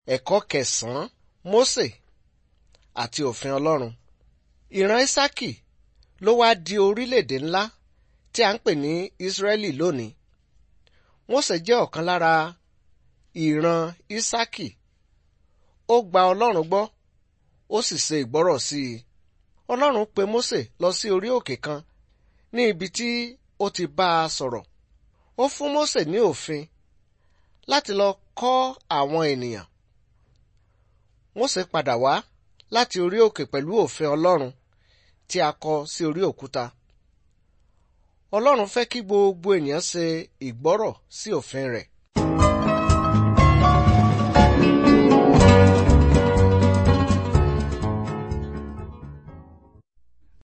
Ẹ̀kọ́ kẹsàn-án Mósè àti òfin Ọlọ́run. Ìran Ísákì ló wá di orílẹ̀-èdè ńlá tí a ń pè ní Ísírẹ́lì lónìí. Mósè jẹ́ ọ̀kan lára ìran Ísákì. Ó gba Ọlọ́run gbọ́, ó sì ṣe ìgbọ́rọ̀ sí i. Ọlọ́run pe Mósè lọ sí orí òkè kan ní ibi tí ó ti bá a sọ̀rọ̀. Ó fún Mósè ní òfin láti lọ kọ́ àwọn ènìyàn. Mósè padà wá láti orí òkè pẹ̀lú òfin Ọlọ́run tí a kọ sí orí òkúta. Ọlọ́run fẹ́ kí gbogbo ènìyàn ṣe ìgbọ́rọ̀ sí òfin rẹ̀.